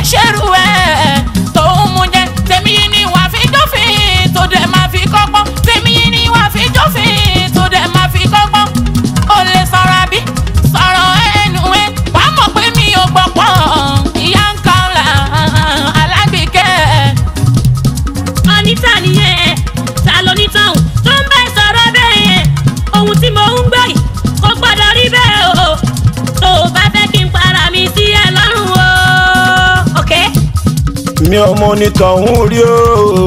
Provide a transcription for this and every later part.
ṣerú ẹ̀ tó ń mú jẹ tèmi yìí ni wàá fi jófin tó dẹ̀ máa fi kọ́gbọ́n tèmi yìí ni wàá fi jófin tó dẹ̀ máa fi kọ́gbọ́n ó lè sọ̀rọ̀ àbí sọ̀rọ̀ ẹnu ẹ wàá mọ̀ pé mi ò gbọ̀pọ̀ ìyá ń kan là alágbèékẹ́ Anita nìyẹn ta ló ní tán tó ń bẹ sọ̀rọ̀ bẹ́ẹ̀ yẹn ohun tí mo ń gbọ́ yìí kò gbọ́dọ̀ rí bẹ́ẹ̀ o tó o bá fẹ́ kí n para mi sí ẹ lọ́rùn o. ok mi ò mọ onítọ̀hún rí o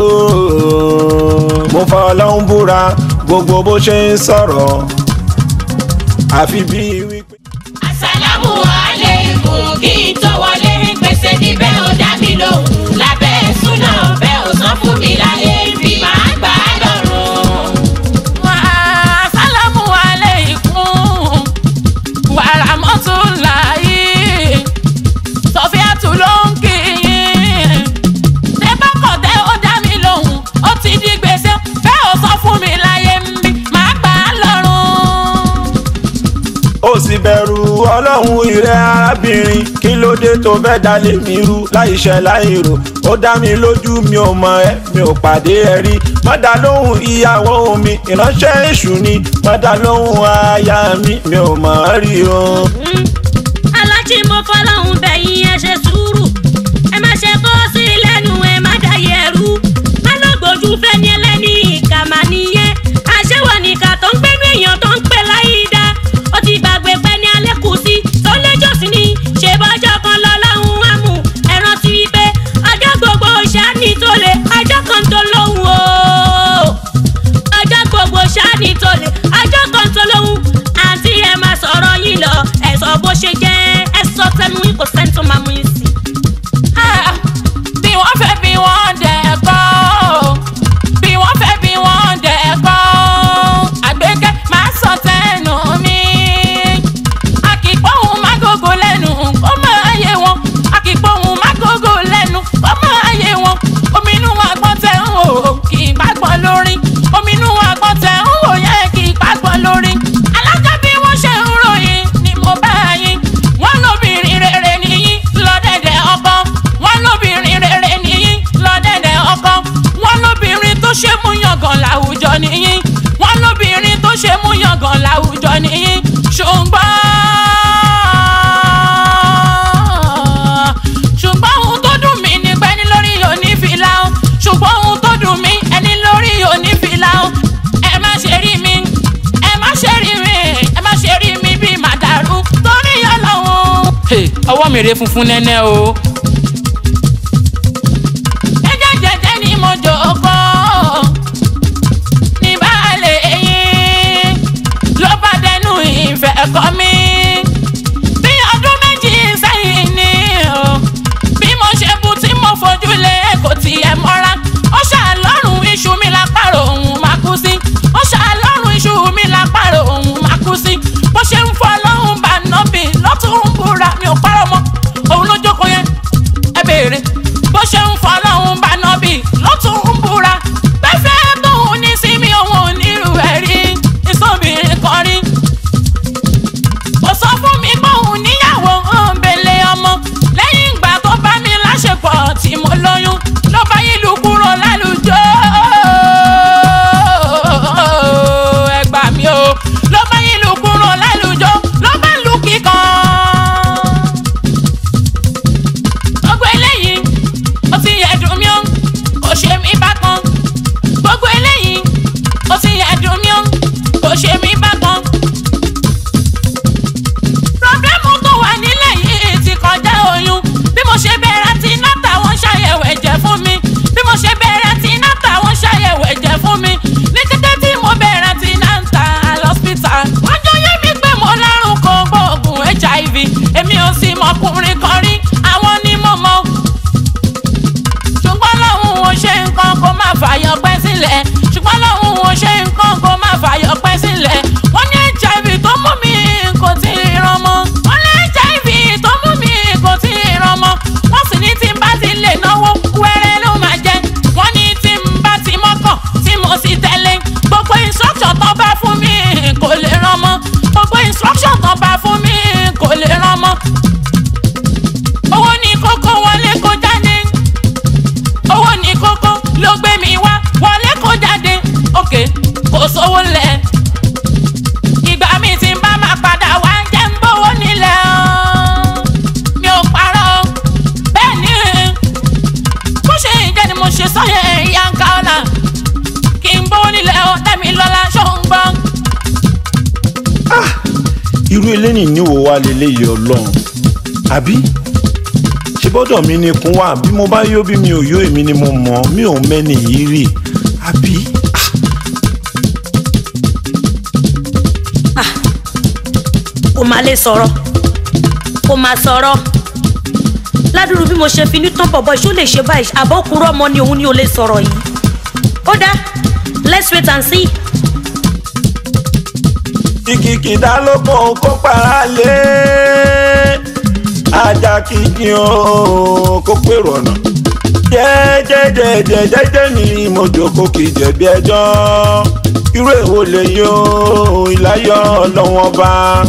mo fa ọlọ́run búra gbogbo bó ṣe ń sọ̀rọ̀ àfi bíi wípé. Àsàlámù aláìkùm kí n tó wọlé pèsè níbẹ̀ ó dá mi lóhùn lábẹ́ súnà ọ̀bẹ ò sọ fún mi láyé bí màá gbà á lọ́rùn. Àsàlámù aláìkùm wàrà mọ́tò láyé Sọfíàtù ló ń kí yín. Ṣé bákọ̀ tẹ́ ó dá mi lóhùn ó ti di gbèsè bẹ́ẹ̀ ò sọ fún mi láyé bí màá gbà á lọ́rùn. ó sì bẹ̀rù ọlọ́run ìrẹ́ arábìnrin kí ló dé tó fẹ́ dalé mi rú láìṣẹ́ láìrò ó dá mi lójú mi ò mọ ẹ mi ò pàdé ẹ rí má dá lóhùn ìyàwó mi ìránṣẹ́ èṣù ni má dá lóhùn aya mi mi ò mọ̀ ọ́ rí o. alájí mo fọlọ́hún bẹ̀yìn ẹ ṣe sùúrù ẹ má ṣe kó sí lẹ́nu ẹ má dàyẹ ẹrú má lọ gbójú fẹ́ni ẹlẹ́ni ìkà mà nìyẹn àṣewọ̀ nìkà tó ń gbẹ́nu èèyàn tó ń pè láyé dá ó ti gbàgbé pẹ́ ní alẹ́ kù sí tó lẹ́jọ́ sí ni ṣe bọ́jọ́ kan lọ́lọ́hún á mú ẹ rántí wípé ọjọ́ gbogbo ṣáàní tó lè ọjọ́ kan tó lóhùn o ọjọ́ gbogbo ṣáàní tó lè ọjọ́ kan tó lóhùn àǹtí ẹ máa sọ̀rọ̀ yín lọ ẹ sọ bó ṣe jẹ́ ẹ sọ tẹnu yín kò sẹ́ni tó máa mú yín sí. Ah, bí wọ́n fẹ́ bí wọ́n dẹ̀ kọ́ bí wọ́n fẹ́ bí wọ́n dẹ̀ kọ́ àgbékẹ́ máa sọ tẹnu mi àkìpọ̀hún má gógó lẹ́nu kó máa yé wọn àkìpọ̀hún má gógó lẹ́nu kó máa yé wọn omi inú wọn àgbọ̀n tẹ̀ ń wò kì í gbàgbọ́ lórí omi inú wọn àgbọ̀n tẹ̀ ń wò yẹ kì í gbàgbọ́ lórí alága bí wọ́n ṣe ń ròyìn ni mo bá yín wọ́n lóbìnrin rere nìyí lọ́dẹ̀dẹ̀ ọkọ wọ́n lóbìnrin rere nìyí lọ́dẹ̀dẹ̀ ọkọ wọ́n lóbìnrin tó ṣe mú yangàn láwùjọ nìyí wọ́n lóbìnrin tó ṣe mú yangàn láwùjọ nìyí ṣùgbọ́n ṣùgbọ́n ohun tó dùn mí ni pé ní lórí onífìlà o ṣùgbọ́n ohun tó dùn mí ẹni lórí onífìlà o ẹ má ṣe rí mi ẹ má ṣe rí mi ẹ má ṣe rí mi bí màdàrú torí ọlọ́run. ọwọ́ mi rè funfun nẹ́nẹ́ o. jẹ́jẹ́ jẹ́jẹ́ ni mo jókòó ní baálé yín ló bá dẹnu ìfẹ́ kọ́ mi bí ọdún méjì sẹ́yìn ni o bí mo ṣe bu tí mo fojú lé kò tiẹ̀ mọ́ra ó ṣàlọ́rùn iṣu mi lápárò òun máa kú sí ó ṣàlọ́rùn iṣu mi lápárò òun máa kú sí bó ṣe ń fọ́ lọ́hùn bá nọ́bì lọ́tún ń búra mi ò parọ́ mọ́ òun ló jókòó yẹn irú eléyìí níwò wa lélẹ́yìí ọlọ́run àbí ṣe gbọ́dọ̀ mi ni kún wá bí mo bá yó bí mi ò yó èmi ni mo mọ̀ mi ò mẹ́ni yìí rì àbí. kò má lè sọ̀rọ̀ kò má sọ̀rọ̀ ládùúrú bí mo ṣe fi ní tán bọ̀bọ̀ ṣó lè ṣe báyìí àbọ̀kúrọ̀ ọmọ ni òun ni ò lè sọ̀rọ̀ yìí ó dá let's wait and see. kìkìkìdá ló kàn kó para lé ajá kìkì ó kó pèrò ọ̀nà jẹ́jẹ́jẹ́jẹ́jẹ́ ni mo jókòó kì í jẹ̀bi ẹjọ́ irú èwo lè yọ ìláyọ̀ ọlọ́wọ́n bá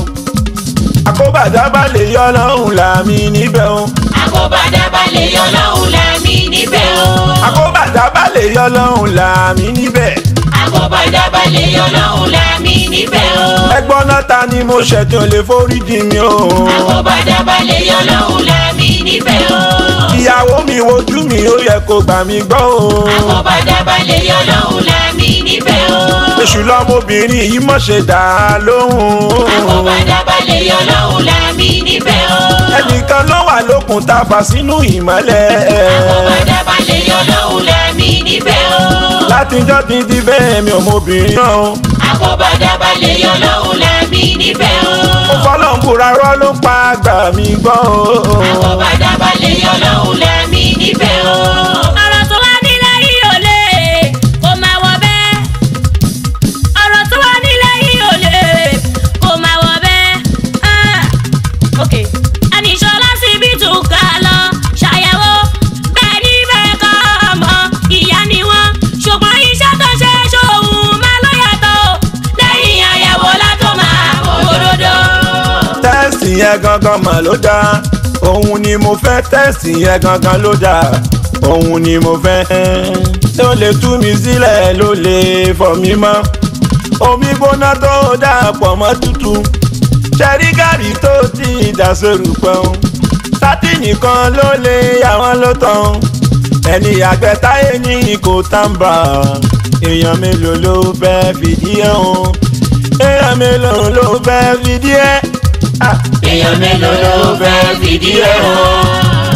àkóbàdá bá lè yọ ọlọ́run làmì níbẹ̀ o àkóbàdá bá lè yọ lọ́hùn lámì níbẹ̀ o. àkóbàdá bá lè yọ ọlọ́run làmì níbẹ̀ àkóbàdá bá lè yọ lọ́hùn lámì níbẹ̀ o. ẹgbọ́n náà ta ni mo ṣẹ̀tàn lè forí jì mí o. àkóbàdá bá lè yọ lọ́hùn lámì níbẹ̀ o. ìyàwó mi wojú mi ó yẹ kó gbà mí gbọ́ o. àkóbàdá bá lè yọ lọ́hùn lámì níbẹ̀ o. èṣù lọmọbìnrin yìí mọ̀ ṣe dà á lóhùn. àkóbàdá bá lè yọ lọ́hùn lámì níbẹ̀ o. ẹnìkan ló wà lókun tá a fà sínú ìmọ́lẹ̀. àkóbàdá bá lè yọ lọ́hùn lámì níbẹ̀ o. látijọ́ ti di bẹ́ẹ̀ mi ò mọ obìnrin náà. àkóbàdá bá lè yọ lọ́hùn lámì níbẹ̀ o. ó fọlọ́ ń búra rọ́ ló ń pa àgbà mi gbọ́ o. àkóbàdá bá lè yọ lọ́hùn lámì níbẹ̀ o. ọ̀rọ̀ tó wá nílẹ̀ yìí ò lè kó máa wọ bẹ́ẹ̀. ọ̀rọ̀ tó wá nílẹ̀ yìí ò lè kó máa wọ bẹ́ẹ̀. Ah, ok àníṣọlá síbi tún ká lọ ṣàyẹ̀wò bẹ́ẹ̀ ni bẹ́ẹ̀ kọ́ ọmọ ìyá ni wọ́n ṣùgbọ́n iṣẹ́ tó ṣe ṣòun máa ló yàtọ̀ o. lẹ́yìn àyẹ̀wò látó máa kó òdodo. tẹ́sì yẹn gangan mà ló dáa òun ni mo fẹ́ tẹ́sì yẹn gangan ló dáa òun ni mo fẹ́ ló lè tú mi sílẹ̀ ló lè fọ̀ mí mọ́ omi gbóná tó dáa pọ̀ mọ́ tútù ṣẹ́rí gàrí tó ti dà sórí pẹ́ọ́n sátìnì kan ló lè yà wọ́n ló tán ẹni àgbẹ̀ táyé ní kò tàǹbà èèyàn mélòó ló fẹ́ fìdí ẹ̀ hàn èèyàn mélòó ló fẹ́ fìdí ẹ̀ Ah, èèyàn mélòó ló fẹ́ fìdí ẹ̀ hàn.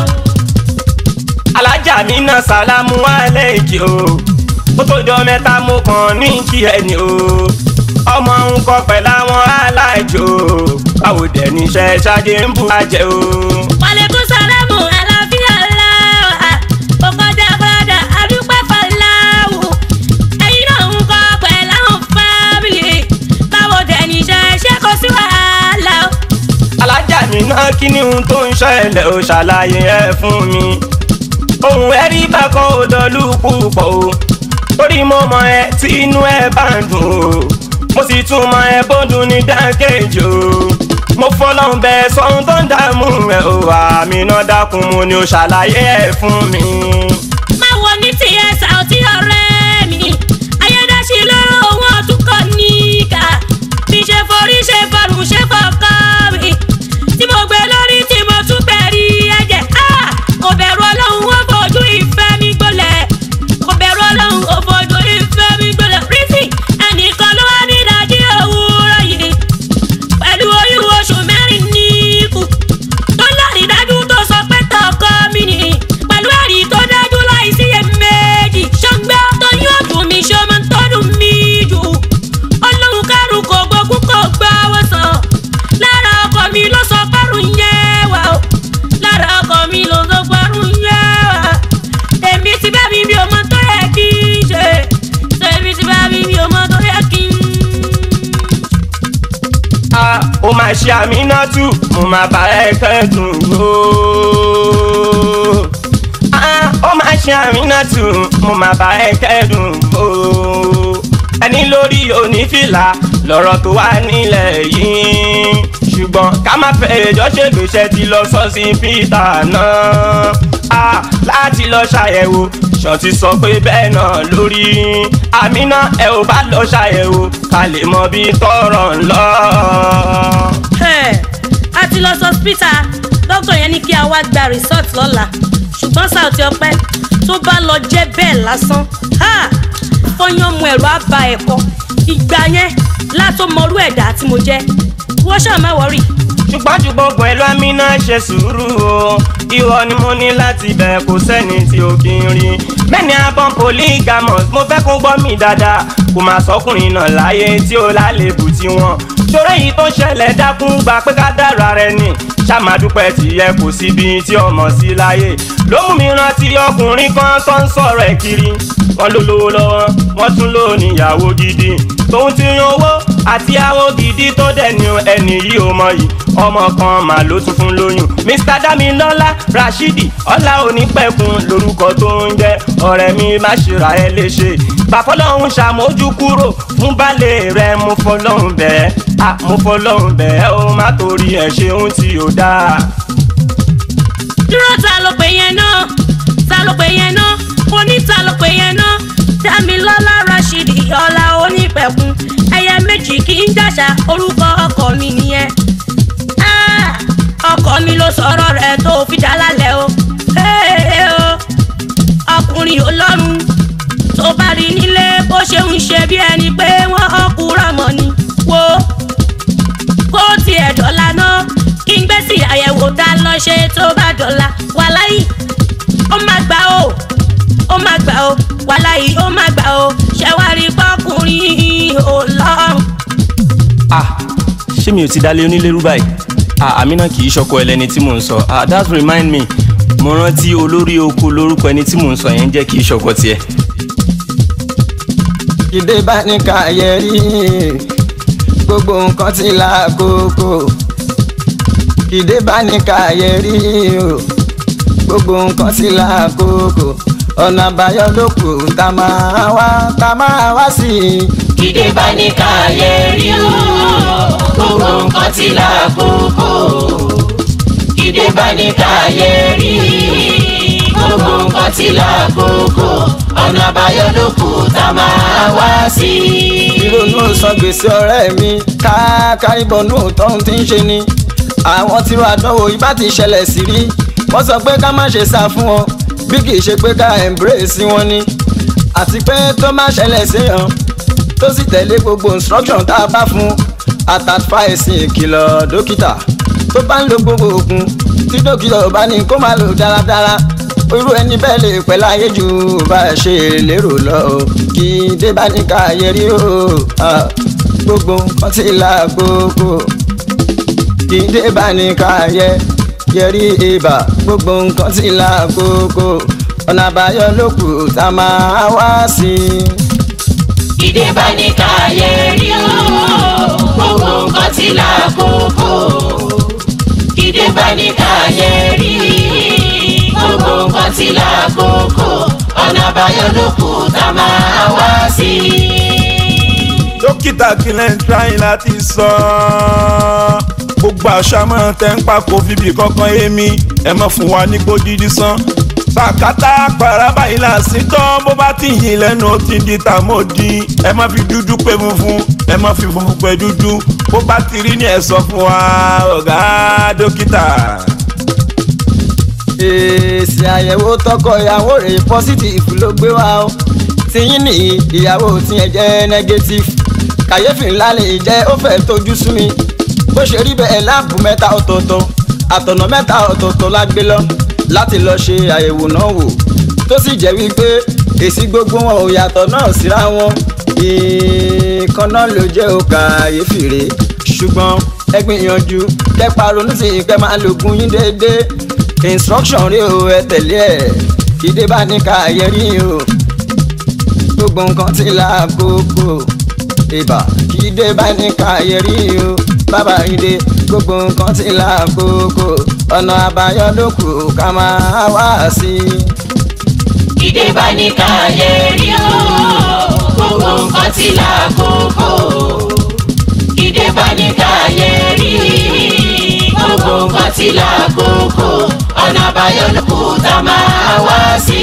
alájà mi náà sálámù àlejò ó tó jọ mẹ́ta mo kàn ní kí ẹni o ọmọ ń kọ pẹ̀lú àwọn alájò báwo dẹ̀ níṣẹ́ ṣáájú ń bu àjẹ́ o. Wàlékún sálámù àlàáfíà láwà. Kò kọjá bọ́dà àdúpẹ́ fàláwù. Ẹyin náà ń kọ́ pẹ̀lú àwọn fámìlì. Báwo dẹ̀ níṣẹ́ ṣé kò sí wàhálà o? alájà mi náà kí ni ohun tó ń ṣẹlẹ̀ ó ṣàlàyé ẹ fún mi. ohun ẹ̀rí bákan ò dọ̀lú púpọ̀ o torí mo mọ ẹ tí inú ẹ bá ń dùn o mo sì tún mọ ẹ bódùn ní dákẹ́jì o mo fọlọ́n bẹ sọ́hun tó ń dààmú ẹ o àmì náà dákun mo ní o ṣàlàyé ẹ fún mi. Má wo ní tiẹ̀ sàùtí ọ̀rẹ́ mi. Ayédáṣí lóró òun ọ̀tún kọ̀ níkà. Bí ṣe forí ṣe fọrùn ṣe fọkàn mi. Tí mo gbé lórí tí mo tún bẹ̀rí ẹ̀jẹ̀. Ah! Kò bẹ̀rù ọlọ́run ó fojú ìfẹ́ mi gbolẹ̀. Kò bẹ̀rù ọlọ́run ó fojú ìfẹ́ mi gbolẹ̀. Rísì ẹnìkan ló wá ní ìdájí òwúrọ̀ yìí. Pẹ̀lú oyún oṣù mẹ́rin ní ikú tó lárí dájú tó sọ pé tọkọ mi ni pẹ̀lú ẹ̀rí tó dájú láìsí iyèméjì ṣọ́gbẹ́ tó yóò dùn mí ṣó máa ń tọ́dún mi jù ọlọ́run kárùn kò gbógun kò gbá wọ́sàn lára ọkọ mi ló sọ párùn yẹn wà ó lára ọkọ mi ló sọ párùn yẹn wà èmi ti bá mi mi ò mọ tó yẹ kí n ṣe èmi ti bá mi mi ò mọ tó yẹ kí n Ah, ó máa ṣe àmì náà tù mo máa bá ẹ kẹ́dùn o. Ah, ó máa ṣe àmì náà tù mo máa bá ẹ kẹ́dùn o. ẹni lórí onífìlà lọ̀rọ̀ tó wà nílẹ̀ yìí ṣùgbọ́n ká má fẹ́ ẹjọ́ ṣègbésẹ̀ ti lọ sọ sí Peter náà Ah, láti lọ ṣàyẹ̀wò ṣọ́ọ̀tì sọ pé bẹ́ẹ̀ náà lórí àmínà ẹ ò bá lọ ṣàyẹ̀wò ká lè mọ bí tọrọ ń lọ. Ẹ̀, a ti lọ sọ́spítà dókítà yẹn ní kí a wá gba resort lọ́la ṣùgbọ́n Saoty Ọpẹ́ tó bá lọ jẹ́ bẹ́ẹ̀ lásán ha! fọyán mu ẹ̀rọ àbá ẹ̀kọ́ ìgbà yẹn látó mọrú ẹ̀dá tí mo jẹ́ wọ́n ṣáà má wọrí. ṣùgbọ́n ju gbogbo ẹ̀ lọ Amina ṣe sùúrù o ìwọ ni mo ní láti bẹ̀ kó sẹ́ni tí ó kí n rí mẹ́ni abọ́n polygamous mo fẹ́ kó gbọ́ mi dáadáa kò máa sọkùnrin náà láyé tí ó lálébù tí wọ́n torí èyí tó ṣẹlẹ̀ dákún gba pé ká dára rẹ ni ṣàmàdúpẹ́ tìyẹ kò síbi tí ọmọ sí láyé ló mú mi rántí ọkùnrin kan tó ń sọ̀rọ̀ ẹ̀ kiri wọ́n ló lówó lọ́wọ́ wọ́n tún lò níyàwó gidi tóun ti yan owó àti àwọ gidi tó dẹ̀ ní ẹni yìí ó mọ yìí ọmọ kan mà ló tún fún lóyún Mr Damilola Rashidi ọlá onípẹ̀kun lórúkọ tó ń jẹ́ ọ̀rẹ́ mi má ṣe ra ẹ léṣe bàfọ́lọ́hún ṣàmójú kúrò fún balẹ̀ rẹ mo fọlọ́hún bẹ́ẹ̀ à mo fọlọ́hún bẹ́ẹ̀ ó má torí ẹ̀ ṣe ohun tí ò dáa. dúró ta ló pè yẹn náà ta ló pè yẹn náà oní ta ló pè yẹn náà Dámilọ́lá Rashidi ọlá onípẹ̀kun ẹyẹ méjì kì í jàṣà orúkọ ọkọ mi nìyẹn Ah, ọkọ mi ló sọ̀rọ̀ rẹ̀ tó fi dá lálẹ́ o Hey, o ọkùnrin ọlọ́run tó bá rí nílé bó ṣe ń ṣe bí ẹni pé wọ́n ọkùnrin mọ̀ ni wo kó tiẹ̀ dọ́là náà kí n gbé sí àyẹ̀wò tá a lọ ṣe tó bá dọ́là wàláyì ó má gbà ó ó má gbà ó wàláyì ó má gbà ó ṣẹ̀wárí pọ́kùnrin ọlọ́run. ah ṣé mi ò ti dalẹ̀ onílérú báyìí ah Amina kì í ṣọkọ ẹlẹ́ni tí mò ń sọ ah that remind me mo rántí olórí oko lórúkọ ẹni tí mò ń sọ yẹn jẹ́ kì í ṣọkọ tiẹ̀. ìdè bá ní káyẹ rí gbogbo nǹkan ti lákòókò ìdè bá ní káyẹ rí o gbogbo nǹkan ti lákòókò ọ̀nà àbáyọ ló kù tá máa wá tá máa wá sí i. Ìdè bá ní káyé rí o, gbogbo nǹkan ti lákòókò. Ìdè bá ní káyé rí, gbogbo nǹkan ti lákòókò. Ọ̀nà àbáyọ ló kù tá a máa wá sí. ìrònú san gbèsè ọ̀rẹ́ mi káàkárìbọnú tọ́hún tí ń ṣe ni àwọn tíró àdánwò ibà ti ṣẹlẹ̀ sí rí wọ́n sọ pé ká má ṣe sá fún wọn bí kì í ṣe pé ká embrace wọn ni àti pé tó má ṣẹlẹ̀ séyàn tó sì tẹ̀lé gbogbo instruction tá a bá fún àtàfà ẹ̀sìn ìkìlọ̀ dókítà tó bá ń lo gbogbo oògùn tí dókítà ò bá ní kó má lò dáradára irú ẹni bẹ́ẹ̀ lè pẹ́ láyé ju bá a ṣe lérò lọ o kí dé bá ní ká yẹ rí o ah, gbogbo nǹkan ti la gbogbo kí dé bá ní ká yẹ yẹ rí ibà gbogbo nǹkan ti la gbogbo ọ̀nà àbáyọ ló kù tá a máa wá sí i. Ìdè bá ní káyé rí o, gbogbo nǹkan ti lákòókò. Ìdè bá ní káyé rí, gbogbo nǹkan ti lákòókò. Ọ̀nà àbáyọ ló kù tá a máa wá sí. dókítà kílẹ̀ ń tráyìn láti sọ ọ́. gbogbo àṣàmọ́ tẹ́ ń pa kò fìbí kankan èmi ẹ má fún wa ní gbódìdí sán. sàkátà pàrà báyìí là sí tán bó bá ti yìn lẹ́nu ó ti di tàmódì ẹ má fi dúdú pé funfun ẹ má fi funfun pé dúdú bó bá ti rí ni ẹ sọ fún wa ọ̀gá dókítà. èsì àyẹ̀wò tọkọ ìyàwó rẹ̀ positive ló gbé wá o tiyín ní ìyàwó tiẹ̀ jẹ́ negative kàyéfì ńlá lè jẹ́ ó fẹ́ tójú sú mi bó ṣe rí bẹ́ẹ̀ láàbù mẹ́ta ọ̀tọ̀ọ̀tọ̀ àtọ̀nà mẹ́ta ọ̀tọ̀ọ̀tọ̀ la gbé lọ láti lọ ṣe àyẹ̀wò náà wò tó sì jẹ́ wípé èsì gbogbo wọn ò yàtọ̀ náà síra wọn ìkan náà ló jẹ́ ó kàyéfì rè ṣùgbọ́n ẹ gbìyànjú kẹ́pa ronú sí kẹ́ máa lògùn yín déédéé instruction rí o ẹ tẹ̀lé ẹ̀ ìdè bá ní káyẹ̀rí o gbogbo nǹkan ti lákòókò ìbà kí dé bá ní káyẹ̀rí o bàbá ìdè gbogbo nǹkan ti lákòókò ọ̀nà àbáyọ ló kù ká máa wá sí i. Ìdè bá ní káyé rí o, gbogbo nǹkan ti lákòókò. Ìdè bá ní káyé rí, gbogbo nǹkan ti lákòókò. Ọ̀nà àbáyọ ló kù tá a máa wá sí.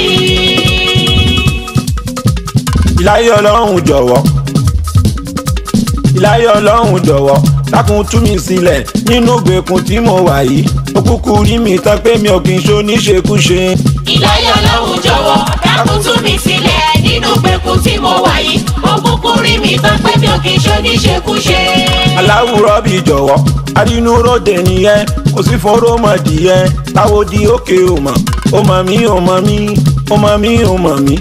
ìláyé ọlọ́run jọ̀wọ́ ìláyé ọlọ́run jọ̀wọ́ dákun tú mi sílẹ̀ nínú ìgbèkùn tí mo wà yìí ó kúkú rí mi tán pé mi ò kì í ṣe oníṣekúṣe. ìláyọ̀ ọlọ́run jọ̀wọ́ dákun tú mi sílẹ̀ nínú gbẹ̀kún tí mo wà yìí òkùnkùn rí mi tán pé mi ò kì í ṣe oníṣekúṣe. aláwùrọ̀ bí jọ̀wọ́ arínúróde nìyẹn kò sí fọ́rọ́mọdìyẹ táwo di òkè ò mọ̀ ó mọ̀ mí ó mọ̀ mí ó mọ̀ mí ó mọ̀ mí.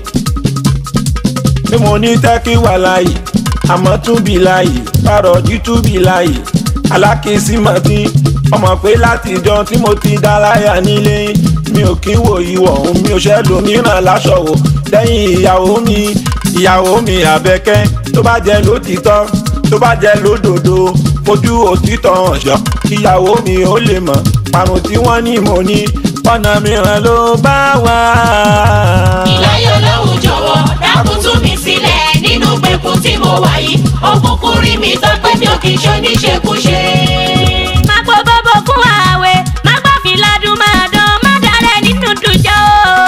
bí mo ní tẹ́kí wà láàyè àmọ́ tún bí láàyè pàrọ̀jù tún bí láàyè alákìísí mọ̀ tí ọmọ pé látijọ́ tí mo ti dá láyà nílé mi ò kí wò ìwọ̀ òun mi ò ṣẹ́ lómìíràn láṣọ wò lẹ́yìn ìyàwó mi ìyàwó mi àbẹ̀kẹ́ tó bá jẹ́ lótìtọ́ tó bá jẹ́ lódodo fojú òtítọ́ hàn ṣọ́ kíyàwó mi ó lè mọ̀ parun tí wọ́n ní mo ní ọ̀nà mìíràn ló bá wà. ìláyọ̀ ọlọ́run jọ̀wọ́ dákun tú mi sílẹ̀ nínú gbẹ̀kún tí mo wà yìí òkùnkùn rí mi tán pé mi ò kì í ṣe oníṣekúṣe. má pọ̀ bọ́bọ̀ fún ààwẹ̀ má gbà fi ládùn máa dán má dalẹ̀ nínú dùjọ́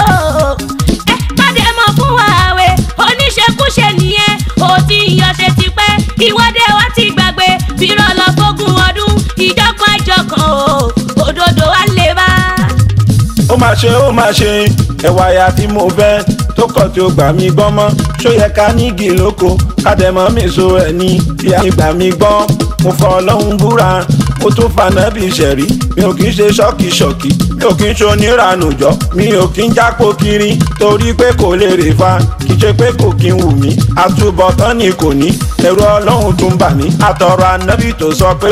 ẹ má dẹ̀ mọ̀ fún ààwẹ̀ oníṣekúṣe nìyẹn ó ti yọ̀ṣẹ̀ tipẹ́ ìwọ́de wa ti gbàgbé bírọ̀ lọ fógún ọdún ìjọkan ìjọkan o òdodo wa lè bá. ó máa ṣe ó máa ṣe ẹwà ya tí mo fẹ́ tó kọ̀ tí ó gbà mí gbọ́n mọ́ ṣó yẹ ká nígi lóko kádẹ́mọ́ mi so ẹ̀ ní bí a gbà mí gbọ́n mo fọ ọlọ́run búra mo tún fanábì ṣẹ̀rí mi ò kì í ṣe ṣọ́ọ̀kì ṣọ́ọ̀kì mi ò kì í ṣe oníranùjọ́ mi ò kì í jápò kiri torí pé kò lè rè fa kì í ṣe pé kò kí ń wù mí àtúbọ̀tán ni kò ní ẹ̀rù ọlọ́run tún bà mí àtọ̀rọ̀ ànábì tó sọ pé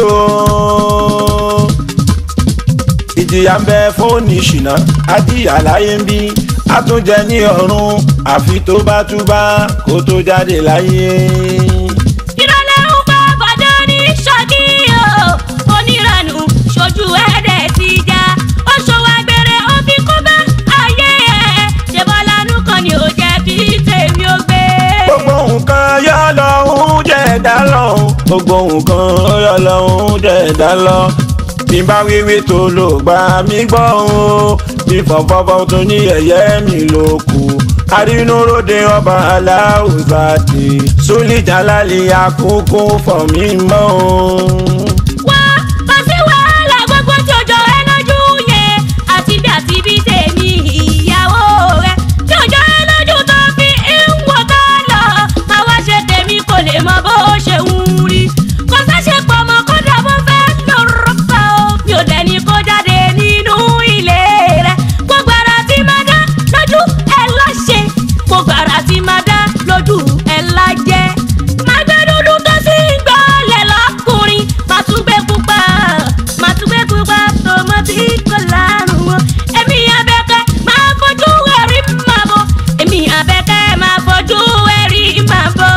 ó ìjìyà ń bẹ fóònù ìṣìnà àdìyà láyé ń bí àtúnjẹ ní ọ̀run àfi tó bá túbá kó tó jáde láyé. ìrọ̀lẹ́ ń bá bàdé ní ṣọ́kí o oníranù ṣojú ẹ̀ẹ́dẹ̀ ti já ó ṣòwò agbèrè ó fi kó bá ayé ẹ̀ ṣe bọ́lánú kan ni ò jẹ́ kí tèmi ó gbé. gbogbo nǹkan yọ lọ́hún jẹ̀dá lọ gbogbo nǹkan yọ lọ́hún jẹ̀dá lọ bí n bá wíwí tó lò gbà mí gbọ́ o bí fọ̀fọ́fọ́ tó ní ẹ̀yẹ́ mi ló kù arínúróde ọba aláwùsá ti sólìjàlálì àkókò fọ̀ mí mọ́ o. wá kò sí wàhálà gbogbo tí ó jọ ẹ lójú yẹn àti bí àti bí tèmi ìyàwó rẹ tí ó jọ ẹ lójú tó fi ń wò tó lọ àwa ṣe tèmi kò lè mọ bó ṣe ń rí kò sáṣe pọ̀ mọ́ kódà bó fẹ́ lọ́rọ́ pa ó mi ò dẹ́ni kó jáde nínú ilé rẹ gbogbo ara tí máa dá lójú ẹ láṣẹ gbogbo ara tí máa dá lójú ẹ lájẹ máa gbé dúdú tó sì ń gbọ́lẹ̀ lọ́kùnrin máa tún gbé pupa máa tún gbé pupa tòmọ́tì kò lárùn wọn èmi abẹ́kẹ́ máa fojú ẹ̀rí máa bọ̀ èmi abẹ́kẹ́ máa fojú ẹ̀rí máa bọ̀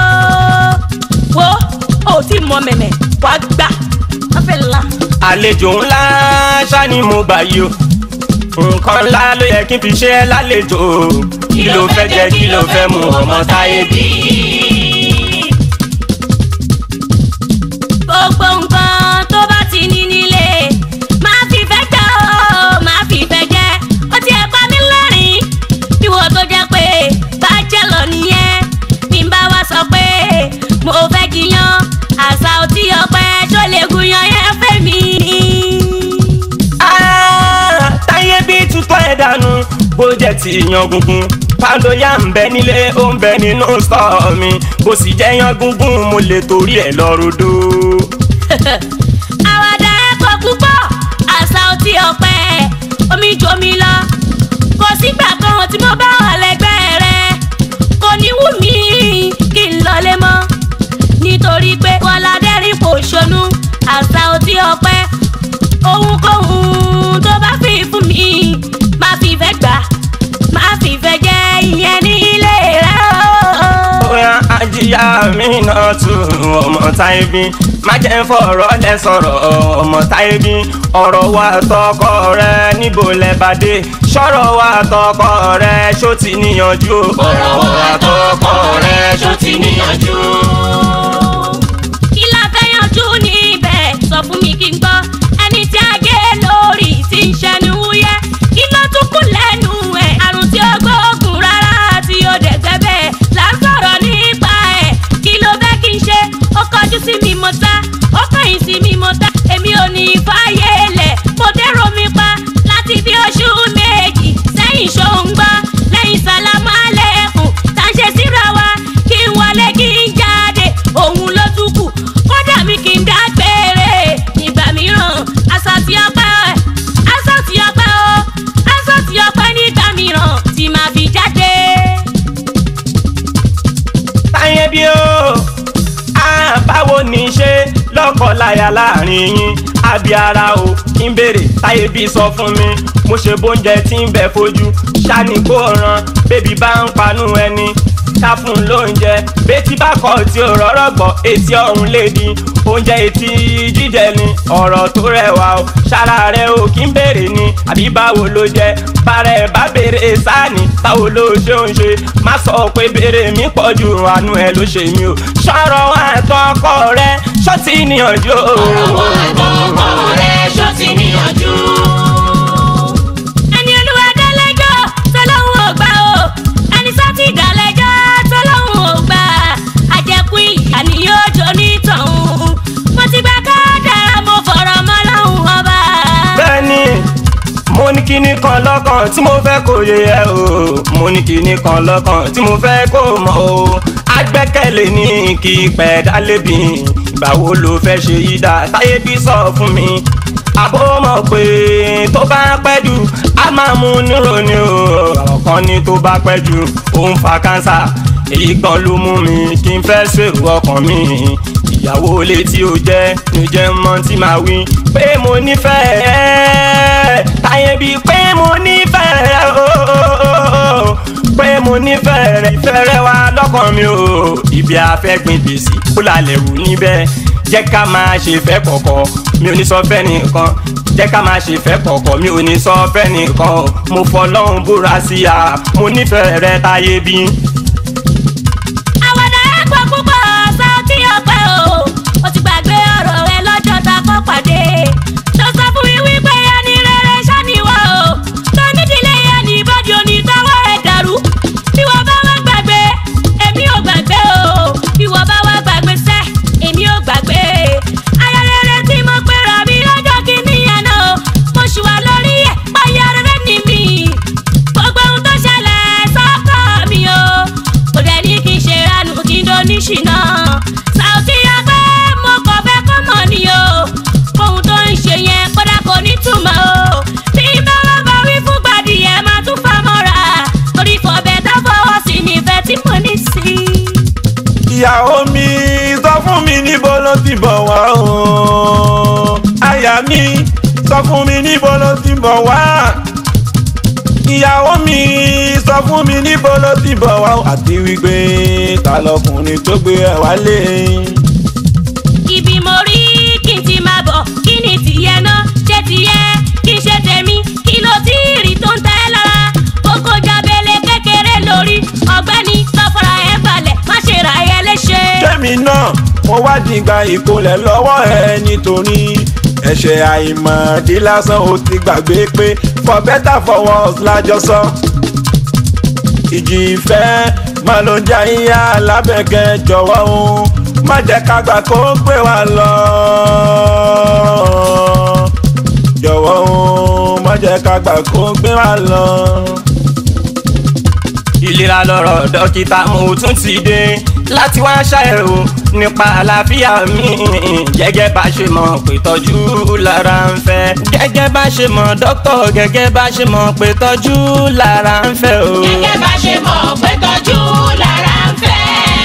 wo ó ti mọ mẹ̀mẹ̀ wá gbà wọ́n fẹ́ la. àlejò ńlá ṣá ni mo gbà yìí o nǹkan ńlá ló yẹ kí n fi ṣe é lálejò kí ló fẹ́ jẹ kí ló fẹ́ mu ọmọ táyé bí. gbogbo nǹkan tó bá ti ní nílé máa fi fẹ́ jẹ́ o máa fi fẹ́ jẹ́ ó ti ẹ̀ pa mí lẹ́rìn ìwọ tó jẹ́ pé bá jẹ́ lọ nìyẹn bí n bá wá sọ pé mo fẹ́ jiyàn àṣà òtí ọpẹ tó lè gúnyàn yẹn fẹ́ mi. Ah, táyé bí tutọ́ ẹ̀ dànù bó jẹ́ ti yan gungun pàdóyà ń bẹ nílé ó ń bẹ nínú stọọ mi bó sì jẹ́ yan gungun mo lè torí ẹ̀ lọ rodo. àwàdà ẹ̀kọ́ púpọ̀ àṣà òtí ọpẹ omi jomi lọ kò sígbà kan tí mo bá wà lẹ́gbẹ̀ẹ́ rẹ kò ní wù mí kí n lọlé mọ́ nítorí pé kọ́ládẹ́rìn kò ṣonú àṣà òtí ọpẹ ohunkóhun tó bá fi fún mi má fi fẹ́ gbà má fi fẹ́ jẹ́ ìyẹn ní ilé rẹ o. bóyá ajíyá mi náà tún ọmọ táyé bí má jẹ́ ń fọ̀rọ̀ lẹ sọ̀rọ̀ ọmọ táyé bí ọ̀rọ̀ wa tọkọ rẹ níbo lẹ bá dé sọ̀rọ̀ wa tọkọ rẹ ṣó ti níyanjú ọ̀rọ̀ wa tọkọ rẹ ṣó ti níyanjú. kí la fẹ́ yanjú níbẹ̀ sọ fún mi kí n gbọ́ ẹni tí a gé lórí tí ń ṣẹnu wúyẹ́ kí ló tún kù lẹ́nu ẹ̀ àrùn tí ó gbóògùn rárá tí ó dẹ̀gbẹ́ bẹ́ẹ̀ là ń sọ̀rọ̀ nípa ẹ̀ kí ló fẹ́ kí n ṣe ó kọjú sí mi mo ta ó kọ̀yìn sí mi mo ta èmi ò ní fàyè lẹ̀ mo dẹ́rọ mi pa dáa láàrin yín àbí ara o kí n béèrè táyé bí sọ fún mi mo ṣe bóúnjẹ tí ń bẹ fojú ṣáni kó ràn bébí bá ń panú ẹni ká fún un lóúnjẹ betí bá kọ tí ò rọ́rọ́ gbọ́ etí ọ̀run lè di oúnjẹ etí jíjẹ ni ọ̀rọ̀ tó rẹwà o ṣara rẹ o kí n béèrè ni àbí báwo ló jẹ bára ẹ bá béèrè sáàni báwo ló ṣe ń ṣe má sọ pé béèrè mi pọ̀ ju àánú ẹ ló ṣe mí o ṣọ̀rọ̀ àtọkọ rẹ ṣọ́ọ̀tì níyànjú o. ọ̀rọ̀ àtọkọ rẹ̀ ṣó ti níyànjú. ẹni olúwa dálẹ́jọ́ tọ́lọ́hún ò gbà o ẹni sátì dálẹ́jọ́ tọ́lọ́hún ò gbà àjẹkù ìyá ni yóò jó nítọ̀hún mo ti gbà ká dára mo fọ̀rọ̀ mọ́ lọ́hún ọba. bẹ́ẹ̀ni mo ní kinní kan lọ́kàn tí mo fẹ́ kó yé ẹ o mo ní kinní kan lọ́kàn tí mo fẹ́ kó mọ̀ o agbẹ́kẹ̀lé ní kí pẹ́ dálébi ìgbà wo ló fẹ́ ṣe yí dá táyé bí sọ fún mi àbó mọ̀ pé tó bá pẹ́ jù á máa mú nírò ni o ọ̀rọ̀ kan ní tó bá pẹ́ jù ó ń fa kánsà èyí gan ló mú mi kí n fẹ́ ṣèrò ọkàn mi ìyàwó létí ó jẹ́ ní jẹ́ mọ́ tí màá wí pé mo nífẹ̀ẹ́ táyé bíi pé mo nífẹ̀ẹ́ ooo pé mo nífẹ̀ẹ́ rẹ̀ ìfẹ́ rẹ̀ wá lọ́kàn mi o ibi àfẹ́gbìn gbèsè kó lálẹ́ wù níbẹ̀ jẹ́ ká máa ṣe fẹ́ kọ̀kọ̀ mi ò ní sọ fẹ́ nìkan jẹ́ ká máa ṣe fẹ́ kọ̀kọ̀ mi ò ní sọ fẹ́ nìkan mo fọlọ́run búra sí a mo nífẹ̀ẹ́ rẹ̀ táyé bíi. àwàdà ẹ̀ pọ̀ púpọ̀ Saoty ọpẹ́ o ó ti gbàgbé ọ̀rọ̀ rẹ lọ́jọ́ ta kọ́ pàdé tó sọ fún mi wípé ẹni rere ṣáníwá o tó nídìílé ẹni ìbọ́dí onítọ́wọ́ ẹ̀ dàrú bí wọ́n bá wá gbàgbé èmi ò gbàgbé o bí wọ́n bá wá gbàgbé sẹ́ èmi ò gbàgbé ayẹyẹ tí mo pera mi lọ́jọ́ kìíní yẹn náà mo ṣì wà lórí ẹ̀ báyà rere ni mi gbogbo ohun tó ṣẹlẹ̀ sọ́kọ̀ mi o kò dẹ̀ ní kí n ṣe ranù kí n dóní ṣìnà Saoty ọpẹ́ mo kàn fẹ́ kó mọ̀ ni o ohun tó ń ṣe yẹn kódà kò ní túmọ̀ o bí bá wà bá wí fún gbàdí ẹ̀ máa tún fa mọ́ra torí kò bẹ́ẹ̀ tá fọwọ́ sí nífẹ̀ẹ́ tí mo ní sí i. ìyàwó mi sọ fún mi níbo ló ti bọ̀ wá o àyà mi sọ fún mi níbo ló ti bọ̀ wá ìyàwó mi sọ fún mi níbo ló ti bọ̀ wá o àti wípé ta lọkùnrin tó gbé ẹ wálé. ibi mo rí kí n ti máa bọ̀ kí ni tìyẹ náà ṣe tìyẹ kí n ṣe tèmi kí ló tí ì rí tó ń tẹ́ lára kókó jábẹ́lẹ̀ kékeré lórí ọ̀gbẹ́ni lọ́fọ̀rọ̀ ẹ̀ balẹ̀ má ṣe ra ẹ léṣe. Kẹ́mi náà mo wá dìgbà ìkólẹ̀ lọ́wọ́ ẹ nítorí ẹ̀ṣẹ̀ àìmọ̀dí lásán ó ti gbàgbé pé for better for worse lájọ sọ. ìjì ìfẹ́ máa ló jẹ́ ìyá alábẹ̀kẹ́ jọ̀wọ́ o má jẹ́ ká gbà kó gbé wa lọ. jọ̀wọ́ o má jẹ́ ká gbà kó gbé wa lọ. ìlera lọ́rọ̀ dókítà mo tún ti dé láti wá ṣàyẹ̀wò nípa àlàáfíà mi gẹ́gẹ́ bá ṣe mọ̀ pé tọ́jú lára ń fẹ́ gẹ́gẹ́ bá ṣe mọ̀ dókítà gẹ́gẹ́ bá ṣe mọ̀ pé tọ́jú lára ń fẹ́ o. gẹ́gẹ́ bá ṣe mọ̀ pé tọ́jú lára ń fẹ́.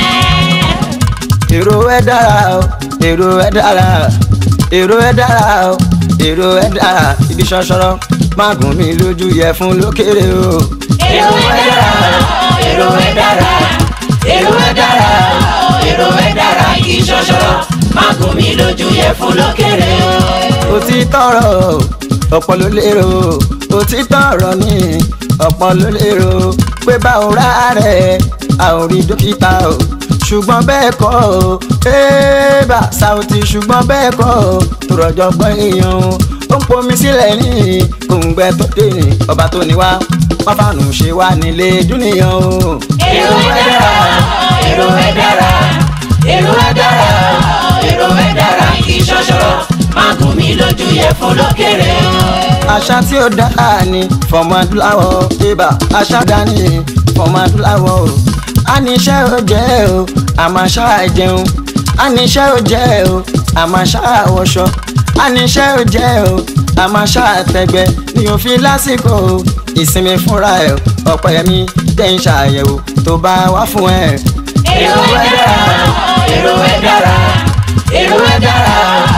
èrò ẹ dára o èrò ẹ dára èrò ẹ dára o èrò ẹ dára ibi ṣọṣọrọ má gùn mí lójú yẹ fún lókèrè o. èrò ẹ dára èrò ẹ dára èrò ẹ dára èrò ẹ dára igi ṣọṣọrọ má gùn mí lójú yẹ fún lókèrè o. òtítọ́ ọ̀rọ̀ ọ̀pọ̀ ló lérò òtítọ́ ọ̀rọ̀ ni ọ̀pọ̀ ló lérò pé báwo rà rẹ̀ a ò rí dókítà o ṣùgbọ́n bẹ́ẹ̀ kọ́ o ẹ́ẹ́bà Saoty ṣùgbọ́n bẹ́ẹ̀ kọ́ o tó rọjò gbọ́ èèyàn o ó ń pomi sílẹ̀ ní kòǹgbẹ tó dé ní ọba tó ní wá wọ́n fàánù ṣe wá nílé dúnìyàn o. èrò ẹ dára èrò ẹ dára èrò ẹ dára èrò ẹ dára igi ṣọṣọrọ má gùn mí lójú yẹ fún lókèrè o. àṣà tí ó dára ni fọmọ adúláwọ̀ ibà àṣà dání fọmọ adúláwọ̀ o àníṣe ò jẹ́ o àmàṣà jẹun àníṣe ò jẹ́ o àmàṣà wọṣọ àníṣe ò jẹ́ o àmàṣà tẹgbẹ́ ní òfin lásìkò o ìsinmi fúnra ẹ̀ ọ̀pọ̀ ẹ̀mí jẹ́ ń ṣàyẹ̀wò tó bá wá fún ẹ. èrò ẹ dára èrò ẹ dára èrò ẹ dára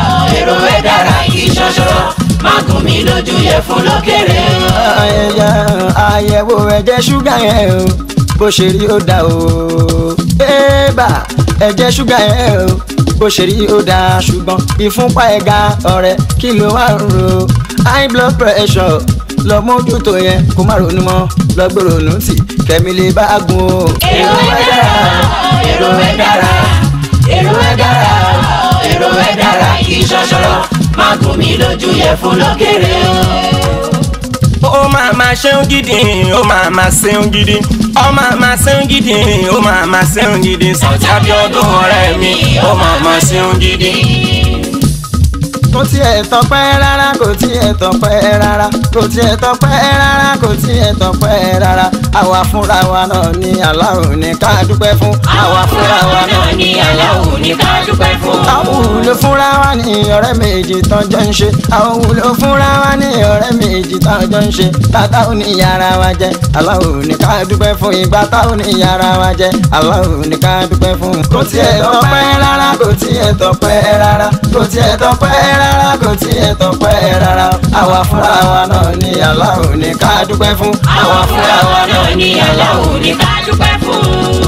èrò ẹ̀ dára kì í ṣọṣọrọ má gùn mí lójú yẹ fún lókèrè o. àyẹ̀yẹ àyẹ̀wò ẹ̀jẹ̀ ṣúgà yẹn o bó ṣe rí ó dá o. ébà ẹ̀jẹ̀ ṣúgà yẹn o bó ṣe rí ó dá ṣùgbọ́n ìfúnpá ẹ̀ ga ọ̀rẹ́ kí ló wà ń ro high blood pressure lọ mójútó yẹn kó má ronú mọ́ lọ gbé ronú tì kẹ́mi lè bá a gùn o. èrò ẹ̀ dára èrò ẹ̀ dára èrò ẹ̀ dára èrò ẹ̀ dára kì í ṣọṣọrọ má gùn mí lójú yẹ fún lókèrè o. ó máa ma ṣeun gidi ó máa ma ṣeun gidi ó máa ma ṣeun gidi ó máa ma ṣeun gidi Sànjí Abíọ́dún ọ̀rẹ́ mi ó máa ma ṣeun gidi. kò tiẹ̀ tọpẹ́ rárá kò tiẹ̀ tọpẹ́ rárá kò tiẹ̀ tọpẹ́ rárá kò tiẹ̀ tọpẹ́ rárá àwa fúnra wa náà ní aláwo ní ká dúpẹ́ fún àwa fúnra wa náà ní aláwo ní ká dúpẹ́ fún. àwọn wúlò fúnra wa ní ọ̀rẹ́ méjì tán jọ ń ṣe àwọn wúlò fúnra wa ní ọ̀rẹ́ méjì tán jọ ń ṣe tata ò ní yàrá wa jẹ aláwo ní ká dúpẹ́ fún ìgbà tá ò ní yàrá wa jẹ aláwo ní ká dúpẹ́ fún. kò tiẹ̀ tọpẹ́ rárá kò tiẹ̀ tọpẹ́ rárá kò tiẹ̀ tọpẹ́ rárá kò tiẹ̀ tọpẹ́ rárá àwa fúnra wa náà ní aláwo ní ká dúpẹ́ fún. àwa fúnra wa náà ní aláwo ní ká dúpẹ́ fún.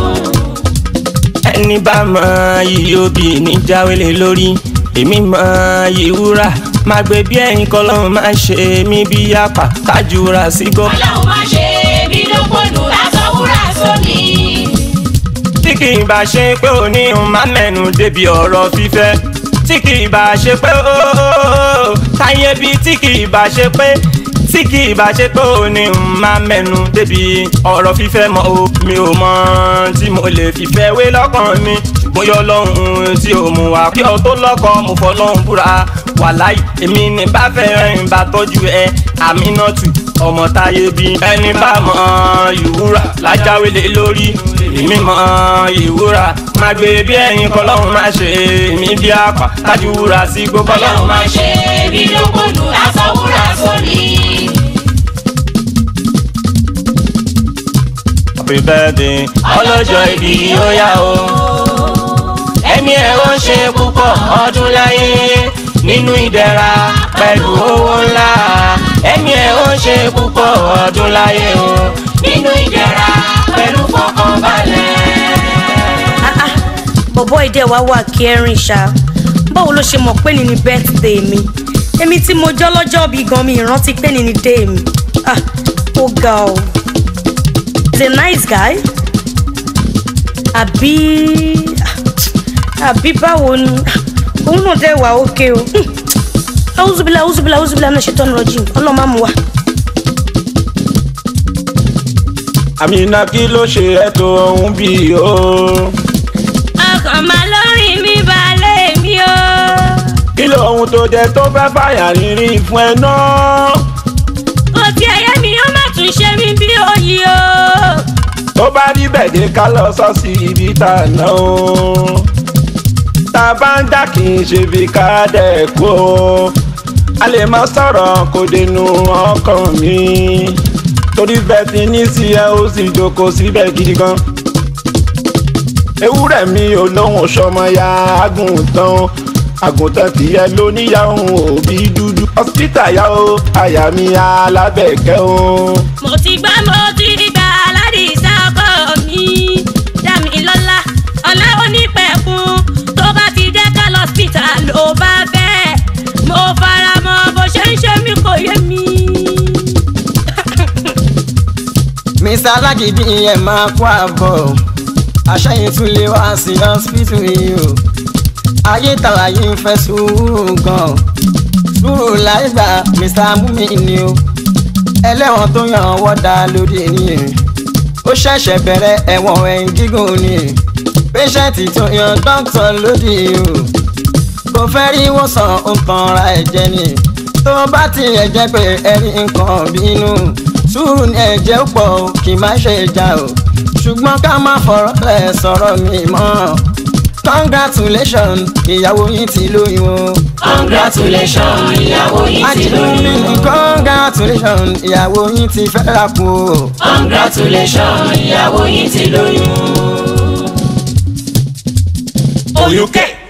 ẹni bá mọ iyì obì ní jáwélé lórí èmi mọ iyì wúrà máa gbé bí ẹyin kọlọ́run máa ṣe mí bí apá kájúra sí gọ́. ọlọ́run má ṣe mí lókòdù lásán wúrà sómi. tí kì í bá ṣe pé òní ń má mẹ́nu débi ọ̀rọ̀ fífẹ́ tí kì í bá ṣe pé ooo táyé bí tí kì í bá ṣe pé tí kì í bá ṣe pé òní ń má mẹ́nu débi ọ̀rọ̀ fífẹ́ mọ́ o mi ò mọ tí mo lè fìfẹ́ wé lọ́kàn mi mo yọ lọ́hùn tí ò mú wa kí ọ tó lọ́kọ mo fọ́ lọ́hùn búra wàláì èmi ní bá fẹ́ rìn bá tọ́jú ẹ àmínátù ọmọ táyé bí ẹni bá mọ ìwúrà lájáwélé lórí èmi mọ ìwúrà má gbé bí ẹyin kọlọ́hún má ṣe èmi bí àpá tájú wúrà sí gbogbo ọlọ́run ọlọ́hún má ṣe mí lókòdù lásán wúrà sómi. happy birthday ọlọ́jọ́ ìbí ó yá o ẹ̀mí ẹ̀ ó ṣe púpọ̀ ọdún láyé nínú ìdẹ̀ra pẹ̀lú owó ńlá ẹ̀mí ẹ̀ ó ṣe púpọ̀ ọdún láyé o nínú ìdẹ̀ra pẹ̀lú fọkànbalẹ̀. Ah, ah, bọ̀bọ́ ìdẹ́ wa wà kẹrin ṣá báwo ló ṣe mọ̀ pé ní ni birthday mi èmi tí mo jọ́ lọ́jọ́ bí gan mi ìrántí pé ní ni day mi Ah, ó ga o he's a nice guy àbí àbí báwo ni òun náà dẹ̀ wà ókè o awúzúbílà awúzúbílà awúzúbílà náà ṣètò ọ̀nà rọ̀jìn ọlọ́mọ àmú wa. àmìnà kí ló ṣe ẹ́ tó ohun bí o. ọkàn máa lórí mi balẹ̀ mi o. kí ló ohun tó jẹ tó fẹ́ fàyà rírì fún ẹ náà. kò tí ẹyẹ mi ó má tún ṣe mí bí òyì o. tó bá rí bẹ̀dẹ̀ ká lọ sọ sí ibi tá a ná o. tá a bá ń dá kì í ṣe bí ká dẹ̀ kú o. a lè má sọ̀rọ̀ kó dénú ọkàn mi. torí bẹ́ẹ̀ ti ní sí ẹ ó sì jókòó síbẹ̀ gidi gan. ewúrẹ́ mi ò lóhùn sọmọ ya àgùntàn àgùntàn tìyẹ ló níyàwó òbí dúdú. hospital yá o àyà mi alábẹ̀kẹ́ o. mo ti gbá mo ti gbà aládìsá ọkọ mi dá mi lọ́lá ọ̀la onípẹ̀kun tó bá ti jẹ́ ká lọ síta ló bá fẹ́ mo fara mọ́ bó ṣe ń ṣe mí kò yé mi. mr alágídí ẹ máa kó àbọ̀ àṣẹyìn tún lè wá sí hospital yìí o ayé tàwa yìí ń fẹ́ sùúrù gan sùúrù láì gbà mr mumi ni o ẹlẹ́wọ̀n tó yàn wọ́dà lórí ni ó ṣẹ̀ṣẹ̀ bẹ̀rẹ̀ ẹ̀wọ̀n ẹ̀yìn gígùn ni pẹ́ṣẹ́ǹtì tó yan dókítà lódì o kò fẹ́ rí wòsàn ó ń tanra ẹ̀jẹ̀ ni tó bá tiẹ̀ jẹ́ pé ẹ̀rí nǹkan bínú sùúrù ní ẹ̀jẹ̀ ó pọ̀ o kì í má ṣe ìjà o ṣùgbọ́n ká má fọ̀rọ̀ lẹ̀ sọ̀rọ̀ mi mọ́ congratulations ìyàwó yín ti lóyún o. congratulations ìyàwó yìí ti Àjùmí lóyún. ní congratulations ìyàwó yín ti fẹ́ rà kú o. congratulations ìyàwó yìí ti lóyún. oyúkẹ́